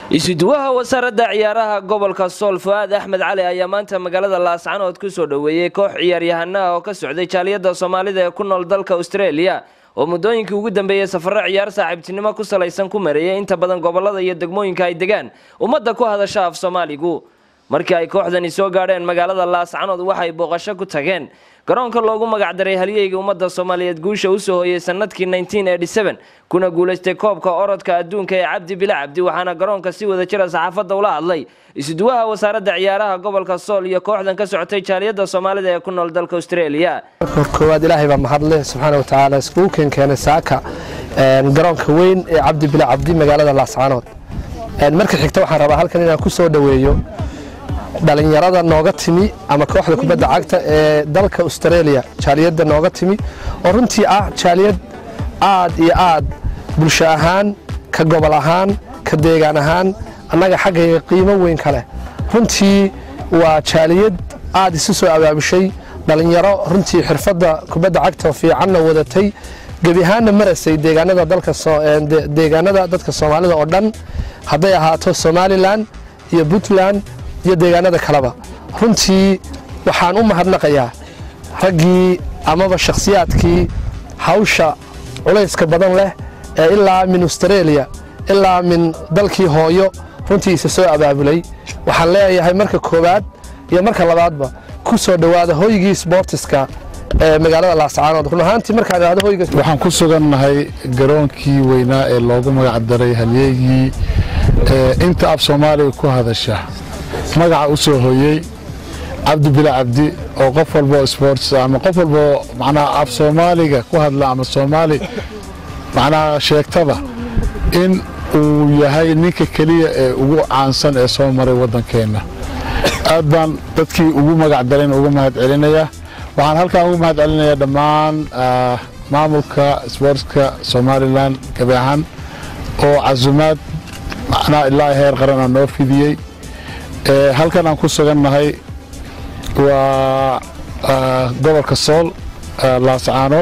isuduwaha wasaaradda ciyaaraha gobolka sool fu-aad axmed cali ayaa maanta magaalada laascanood ku soo dhoweeyey koox ciyaaryahanaha oo ka socday jaaliyadda soomaalida ee ku nool dalka australia oo muddooyinkii ugu dambeeyey safarro ciyaar saaxiibtinimo ku salaysan ku mareeyay inta badan gobolada iyo degmooyinka ay degaan ummadda ku hadasha af soomaaligu markii ay kooxdani soo gaadheen magaalada laascanood waxay booqasho ku tageen garoonka loogu magacdaray halyeyga ummadda soomaaliyeed guusha usoo hooyey sanadkii kuna guulaystay koobka orodka adduunka ee cabdi bila cabdi waxaana garoonka si wada jira saxaafadda ula hadlay isuduwaha wasaaradda ciyaaraha gobolka sool iyo kooxdan ka socotay jaaliyadda soomaalida ee ku nool dalka australia koowaad ilaahay baa mahadleh subxaana watacaala iskugu keenkeenay saaka garoonka weyn ee cabdi bila cabdi magaalada laascaanood marka xigta waxaan rabaa halkan inaan ku soo dhoweeyo dhalinyarada nooga timi ama kooxda kubadda cagta ee dalka australia jaaliyadda nooga timi oo runtii ah jaaliyad aad iyo aad bulsho ahaan ka gobol ahaan ka deegaan ahaan annaga xaggayga qiimo weyn ka leh runtii waa jaaliyad aad isu soo abaabushay dhalinyaro runtii xirfadda kubadda cagta fiicanna wadatay gebi ahaanna marasay deegaanada dadka soomaalida oo dhan hadday ahaato somalilan iyo puntland iyo deegaanada kaleba runtii waxaan u mahadnaqayaa raggii amaba shakhsiyaadkii hawsha culayska badan leh ee ilaa min australia ilaa min dalkii hooyo runtii isa soo abaabulay waxaan leeyahay marka koowaad iyo marka labaadba ku soo dhowaada hoygii sboortiska ee magaalada laascaanood run ahaantii markaan idhahdo hoyga waxaan ku sugannahay garoonkii weynaa ee loogu magacdaray halyeegii inta af soomaaliga ku hadasha magaca u soo hooyey cabdi bila cabdi oo qof walboo sports ama qof walboo macnaha af soomaaliga ku hadla ama soomaali macnaha sheegtaba in uu yahay ninka keliya ee ugu caansan ee soo maray waddankeenna aad baan dadkii ugu magac darayn uga mahad celinayaa waxaan halkaan uga mahad celinayaa dhammaan maamulka sboortska somalilan gabi ahaan oo casumaad macnaha ilaa heer qarana noo fidiyey halkan aan ku sugannahay waa gobolka sool laascaanood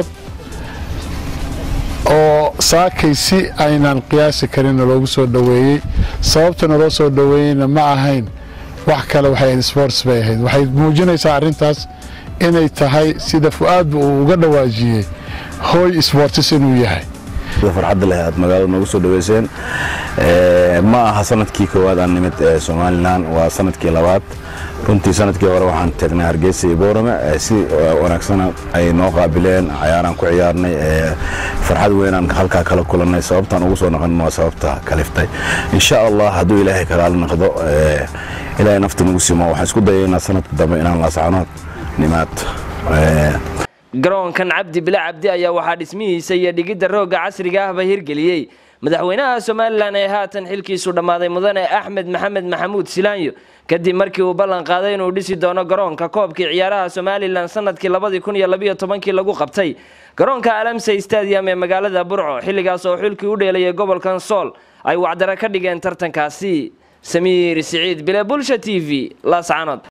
oo saakay si aynan qiyaasi karinna loogu soo dhoweeyey sababta naloo soo dhoweeyeyna ma ahayn wax kale waxay ahayd sports bay ahayd waxay muujinaysaa arrintaas inay tahay sida fu-aadba uu uga dhawaajiyey hooy sportis inuu yahay farxadda leh aad magaalada noogu soo dhoweyseen ma aha sanadkii koowaad aan nimid somalilan waa sanadkii labaad runtii sanadkii hore waxaan tagnay hargeysa iyo boorame si wanaagsana ay noo qaabileen cayaaraan ku ciyaarnay farxad weynaan halkaa kala kulannay sababtaan ugu soo noqon waa sababta kaliftay insha allah hadduu ilaahay kagaala noqdo ilaahay nafta nagu simo waxaan isku dayaynaa sanadka dambe inaan laascanood nimaad garoonkan cabdi bila cabdi ayaa waxaa dhismihiisa iyo dhigidda roogga casriga ahba hirgeliyey madaxweynaha somalilan ee haatan xilkiisu dhammaaday mudane axmed maxamed maxamuud silaanyo kadib markii uu ballan qaaday inuu dhisi doono garoonka koobkii ciyaaraha somalilan sanadkii labadii kun iyo labiyo tobankii lagu qabtay garoonka alamsey stadium ee magaalada burco xilligaas oo xilkii u dheelayay gobolkan sool ay wacdara ka dhigeen tartankaasi samiir siciid bile bulsha t v laascanood